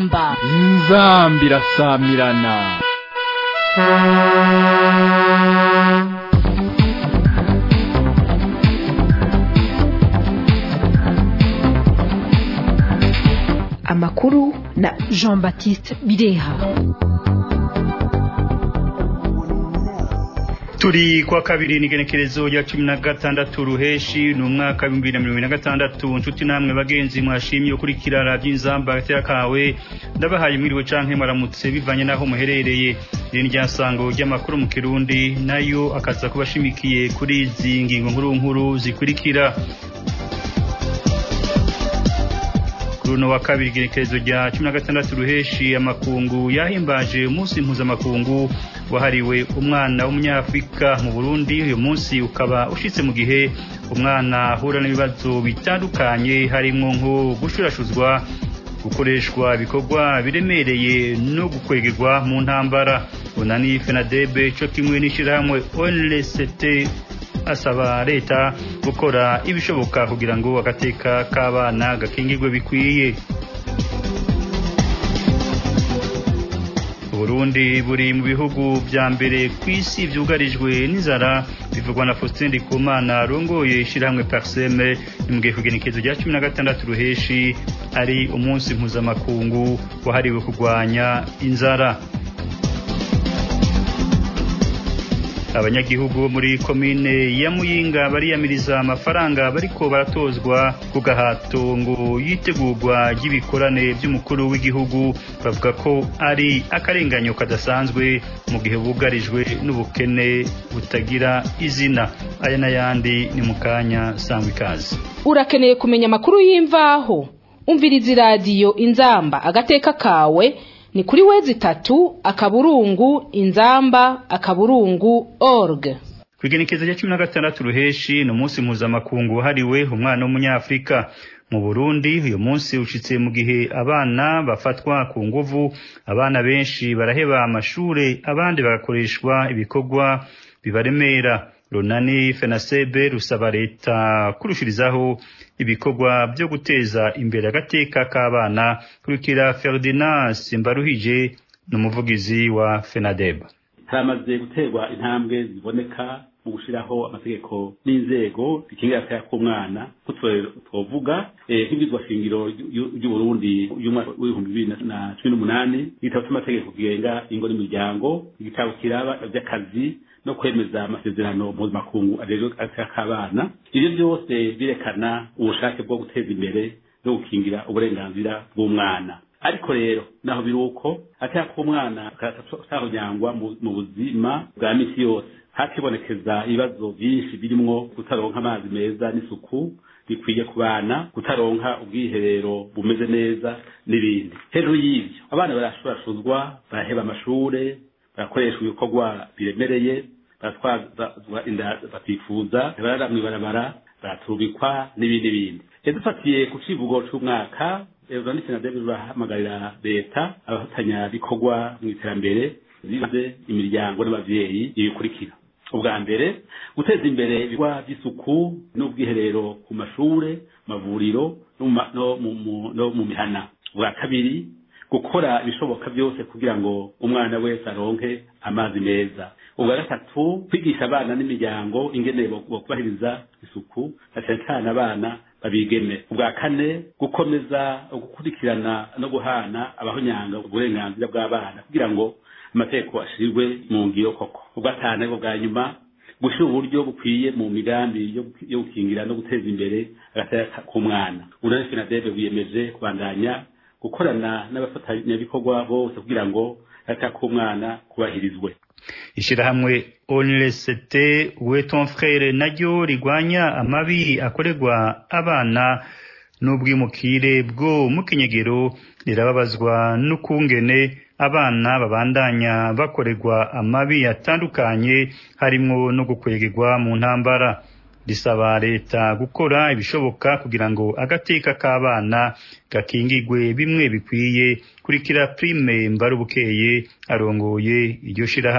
inzamba inzambi irasamirana amakuru na jean baptiste bireha turi kwa kabiri n'igenekerezo rya cumi na gatandatu ruheshi ni umwaka w'ibihumbi bibiri na mirongo ine na gatandatu nshuti namwe bagenzi mwashimye ukurikira radiyo inzamba hagati kawe ndabahaye mwiriwe canke maramutse bivanye n'aho muherereye iri ni ryasango ry'amakuru mu kirundi nayo akaza kuba ashimikiye kuri izi ngingo nkuru nkuru zikurikira kuri uno wa kabiri igenekerezo rya cumi na gatandatu ruheshi amakungu yahimbaje umunsi mpuzamakungu wahariwe umwana w'umunyafurika mu burundi uyu munsi ukaba ushitse mu gihe umwana ahura n'ibibazo bitandukanye harimo nko gushurashuzwa gukoreshwa ibikorwa biremereye no gukwegerwa mu ntambara unani fenadebe co kimwe n'ishirahamwe onlct asaba leta gukora ibishoboka kugira ngo agateka k'abana gakingirwe bikwiye Burundi buri mu bihugu vya mbere ku isi vyugarijwe n'inzara bivugwa na Faustin Ndikumana arongoye ishirahamwe Parseme imbwiye kugenekezo rya cumi na gatandatu ruheshi ari umunsi mpuzamakungu wahariwe kurwanya inzara abanyagihugu bo muri komine ya muyinga bariyamiriza amafaranga bariko baratozwa ku gahato ngo yitegurwa ry'ibikorane by'umukuru w'igihugu bavuga ko ari akarenganyo kadasanzwe mu gihe bugarijwe n'ubukene butagira izina aya n'ayandi ni mu kanya sangwa ikaze urakeneye kumenya amakuru y'imvaho umviriza iradiyo inzamba agateka kawe ni kuri wezi tatu akaburungu inzamba akaburungu org kwigenekezo rya cumi na gatandatu ruheshi ni umunsi mpuzamakungu wahariwe umwana w'umunyafurika mu burundi uyu munsi ushitse mu gihe abana bafatwa ku nguvu abana benshi baraheba amashure abandi bagakoreshwa ibikorwa bibaremera runani fenasebe rusaba leta kurushirizaho ibikorwa byo guteza imbere agateka k'abana kurikira ferdinand simbaruhije ni umuvugizi wa fenadeb haramaze guterwa intambwe ziboneka mu gushyiraho amategeko n'inzego zikingira agateka k'umwana twovuga nk'ibizwa shingiro ry'uburundi w'ibihumbi bibiri na cumi n'umunani igitabo cy'amategeko kigenga ingo n'imiryango igitabo kiraba by'akazi no kwemeza amasezerano mpuzamakungu ajejwe agateka k'abana ibyo byose birekana ubushake bwo guteza imbere no gukingira uburenganzira bw'umwana ariko rero naho biri uko agateka k'umwana katahonyangwa mu buzima bwa misi yose hakibonekeza ibibazo byinshi birimwo kutaronka amazi meza n'isuku bikwiye ku bana kutaronka ubwiherero bumeze neza n'ibindi hejuru y'ibyo abana barashurashuzwa baraheba amashure barakoreshwa ibikorwa biremereye baratwazwa inda batifuza barara mw'ibarabara baraturubikwa n'ibindi bindi dufatiye ku civugo c'umwaka uranditse na david rurahamagarira leta abafatanya bikorwa mu iterambere zize imiryango n'abavyeyi ibikurikira ubwa mbere guteza imbere ibikorwa by'isuku n'ubwiherero ku mashure mavuriro no mu mihana ubwa kabiri gukora ibishoboka byose kugira ngo umwana wese aronke amazi meza ubwa gatatu kwigisha abana n'imiryango ingene kubahiriza isuku na cyane cyane abana babigeme ubwa kane gukomeza gukurikirana no guhana abahonyanga uburenganzira bw'abana kugira ngo amategeko ashirwe mu ngiro koko ubwa gatanu ariko bwa nyuma gushyira uburyo bukwiye mu migambi yo gukingira no guteza imbere agateka k'umwana urane finadebe wiyemeje kubandanya gukorana n'abafatanyabikorwa bose kugira ngo agateka k'umwana kubahirizwe ishirahamwe onlct we ton frere naryo rigwanya amabi akorerwa abana n'ubwimukire bwo mu kinyegero rirababazwa n'ukungene abana babandanya bakorerwa amabi atandukanye harimwo no gukwegerwa mu ntambara risaba leta gukora ibishoboka kugira ngo agateka k'abana gakingigwe bimwe bikwiye kurikira prime mbarubukeye arongoye iryo shirahamwe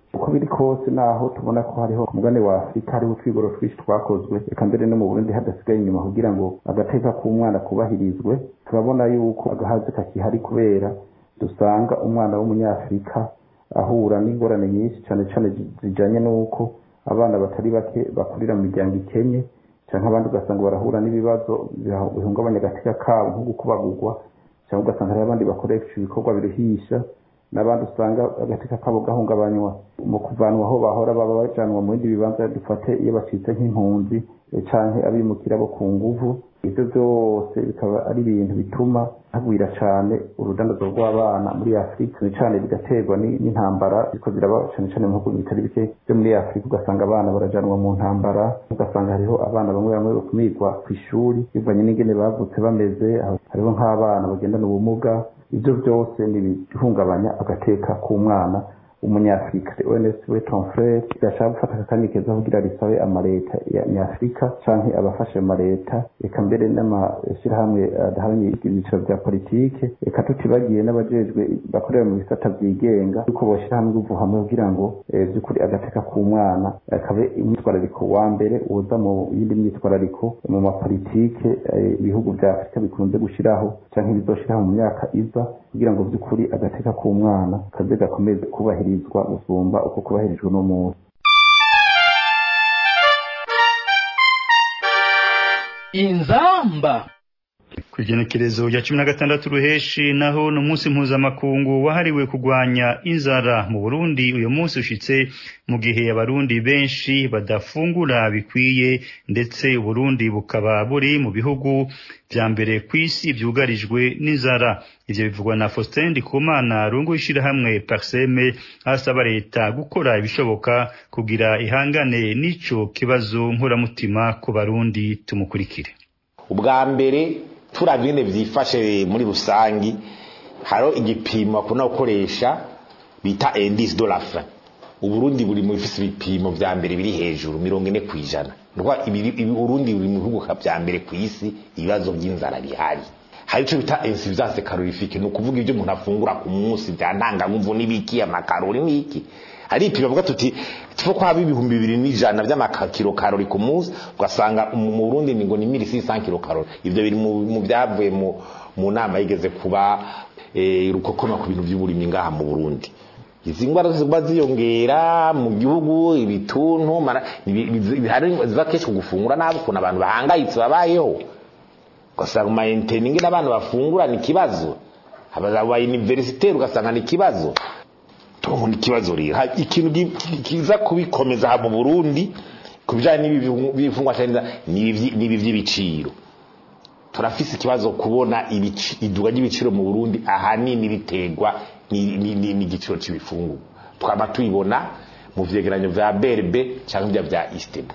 uko biri kose naho tubona ko hariho ku mugane wa afurika hariho utwigoro twinshi twakozwe reka mbere no mu burundi hadasigaye inyuma kugira ngo agateka k'umwana kubahirizwe turabona yuko agahazi kakihari kubera dusanga umwana w'umunyafurika ahura n'ingorane nyinshi cyane cyane zijanye n'uko abana batari bake bakurira mu miryango ikenye cyangwa abandi ugasanga barahura n'ibibazo bihungabanya agateka kabo nko gukubagurwa cyangwa ugasanga hari abandi bakoresha ibikorwa biruhisha n'abandi usanga agateka kabo gahungabanywa mu kuvanwa aho bahora baba bajanwa mu bindi bibanza dufate iyo bacitse nk'impunzi canke abimukira bo ku nguvu ivyo vyose bikaba ari ibintu bituma hagwira cane urudandazo rw'abana muri afurika cane cane bigaterwa n'intambara ziko ziraba cane cane mu bihugu bitari bike vyo muri afurika ugasanga abana barajanwa mu ntambara ugasanga hariho abana bamwe bamwe bakumirwa kw'ishuri bivanye n'ingene bavutse bameze hariho nk'abana bagendana ubumuga ivyo vyose ni ibihungabanya agateka k'umwana umunyafrika ons we ton frere gashaka gufata akakanya keza kugira risabe amaleta ya nyafrika canke abafashe amaleta eka mbere n'amashirahamwe adahamye ibyiciro vya politike eka tutibagiye n'abajejwe bakorera mu bisata vyigenga yuko boshira hamwe uvu hamwe kugira ngo vy'ukuri agateka k'umwana kabe imyitwarariko wa mbere uza mu yindi myitwarariko mu mapolitike ibihugu vya afurika bikunze gushiraho canke bizoshiraho mu myaka iza kugira ngo vy'ukuri agateka k'umwana kaze gakomeze kubahirizwa gusumba uko kubahirijwe no munsi inzamba ku igenekerezo rya cumi na gatandatu ruheshi naho ni umunsi mpuzamakungu wahariwe kurwanya inzara mu burundi uyu munsi ushitse mu gihe abarundi benshi badafungura bikwiye ndetse uburundi bukaba buri mu bihugu vya mbere ku isi vyugarijwe n'inzara ivyo bivugwa na faustin ndikumana rungu ishirahamwe parseme asaba leta gukora ibishoboka kugira ihangane n'ico kibazo nkuramutima ku barundi tumukurikire ubwa mbere turavye nyene vyifashe muri rusangi hariho igipimo bakunda gukoresha bita indice de la faim uburundi buri mu bifise ibipimo vya mbere biri hejuru mirongo ine kw'ijana uburundi buri mu bihugu vya mbere ku isi ibibazo vy'inzara bihari hari ico bita insuffisance calorifique ni ukuvuga ivyo umuntu afungura ku munsi vya ntanganguvu n'ibiki amakarori n'iki hari ipimo bavuga tuti tuko kwaba ibihumbi bibiri n'ijana vy'amakiro karori ku munsi ugasanga mu Burundi ni ngo ni 1600 kilo karori ivyo biri mu byavuye mu mu nama yigeze kuba eh rukokoma ku bintu by'uburimyi ngaha mu Burundi izi ngwara ziba ziyongera mu gihugu ibituntu hari ziba kenshi gufungura nabi ukuntu abantu bahangayitse babayeho ugasanga maintening n'abantu bafungura ni kibazo aba universitaire ugasanga ni kibazo tubu ni kibazo rero ikintu kiza kubikomeza mu Burundi kubijanye n'ibifungwa cyane n'ibi vy'ibiciro turafise ikibazo kubona iduga ry'ibiciro mu Burundi ahanini biterwa n'igiciro c'ibifungurwa twaba tuyibona mu vyegeranyo vya BRB cyangwa vya Istebu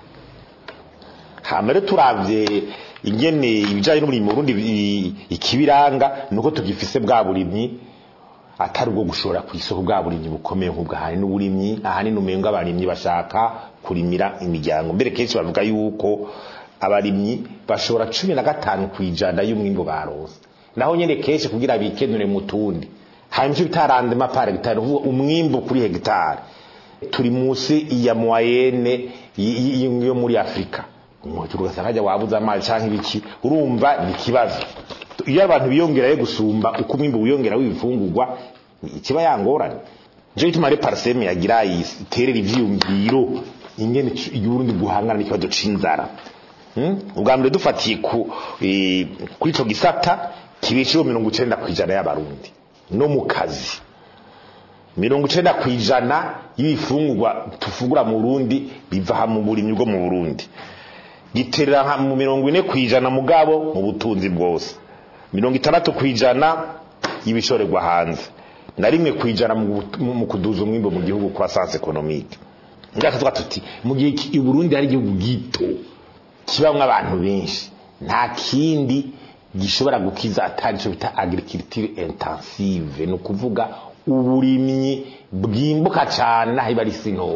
hamere turavye ingene ibijanye n'uburimyi mu Burundi ikibiranga nuko tugifise bwa burimyi atari ubwo gushora ku isoko bwa burimyi bukomeye nk'ubwo ahani n'uburimyi ahanini umenga abarimyi bashaka kurimira imiryango mbere kenshi bavuga yuko abarimyi bashora cumi na gatanu ku ijana y'umwimbo baronse naho nyene kenshi kugira bikenure mu tundi hanyuma icyo bita rendement par hectare uvuga umwimbo kuri hegitari turi munsi ya moyenne yo muri afurika ugasanga hajya wabuze amazi cyangwa ibiki urumva ni ikibazo iyo abantu biyongerayo gusumba uko umwimbo wiyongera w'ibifungurwa ikiba yangorane nico gituma rero parseme yagira iterera ivyiyumviro ingene y'uburundi guhangana n'ikibazo c'inzara ubwa mbere dufatiye kuri ico gisata kibesheho mirongo icenda kw'ijana y'abarundi no mu kazi mirongo icenda kw'ijana y'ibifungurwa tufungura mu burundi biva mu burimyi bwo mu burundi giterera mu mirongo ine kw'ijana mugabo mu butunzi bwose mirongo itandatu kw'ijana y'ibishorerwa hanze na rimwe kw'ijana mu kuduza umwimbo mu gihugu kwa sanse ekonomike ngaho tuba tuti mu gihe i Burundi hari igihugu gito kibamwo abantu benshi nta kindi gishobora gukiza atari cyo bita agriculture intensive ni ukuvuga uburimyi bwimbuka cyane aho iba ari sintoyi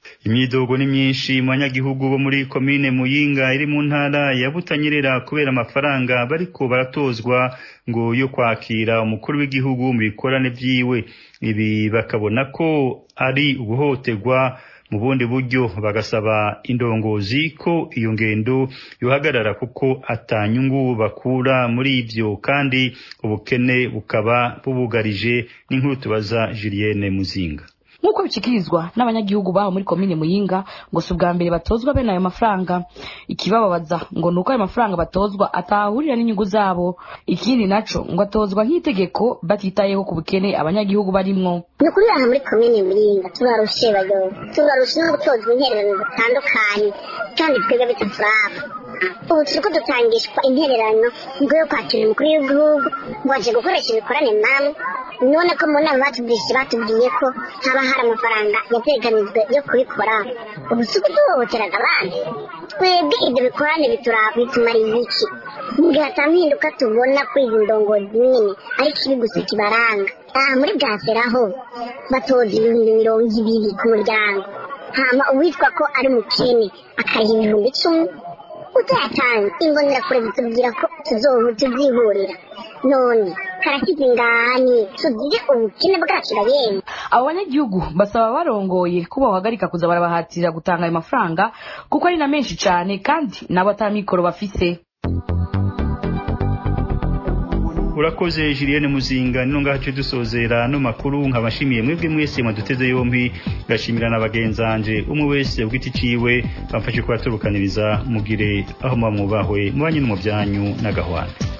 imyidogo ni myinshi mu banyagihugu bo muri komine muyinga iri mu ntara ya butanyerera kubera amafaranga bariko baratozwa ngo yo kwakira umukuru w'igihugu mu bikorane vyiwe ibi bakabona ko ari uguhoterwa mu bundi buryo bagasaba indongozi ko iyo ngendo yohagarara kuko atanyungu bakura muri ivyo kandi ubukene bukaba bubugarije n'inkuru tubaza Julienne Muzinga nk'uko bishyikirizwa n'abanyagihugu baho muri komine muyinga ngo si ubwa mbere batozwa bene ayo mafaranga ikibababaza ngo ni uko ayo mafaranga batozwa atahurira n'inyungu zabo ikindi naco ngo atozwa nk'itegeko batitayeho ku bukene abanyagihugu barimwo ni ukuri aha muri komine muyinga tubarushe bayobo tubarushe no gutozwa intererano zitandukanye kandi twebwe bitaturaba ubu turiko dutangishwa intererano ngo yo kwakira umukuru w'igihugu ngo aje gukoresha ibikorane namwe none ko mu nama batubwishije batubwiye ko haba hari amafaranga yateganijwe yo kubikora ubu si uguhohoteraga abandi twebwe ibyo bikorane bituraba bitumariye iki mu gihe ata mpinduka tubona kuri izi ndongozi nyine ariko ibi gusa kibaranga aha muri bwaseraho batoza ibihumbi mirongo ibiri ku muryango hama uwitwa ko ari umukene akayiha ibihumbi icumi utayatanze imbonerakure zitubwira ko tuzihurira none karashyize ingani tugire ubukene bwacu yemwe abo banyagihugu basaba barongoye ko bahagarika kuza barabahatira gutanga ayo mafaranga kuko ari na menshi cyane kandi nabo atamikoro bafise urakoze Julienne Muzinga nino ngaho dusozera no makuru nkabashimiye mwebwe mwese mwaduteze yombi gashimira na bagenzanje umwe wese ubwiti ciwe bamfashe kubaturukaniriza mugire aho mwamubahwe mubanye no mu byanyu n'agahwana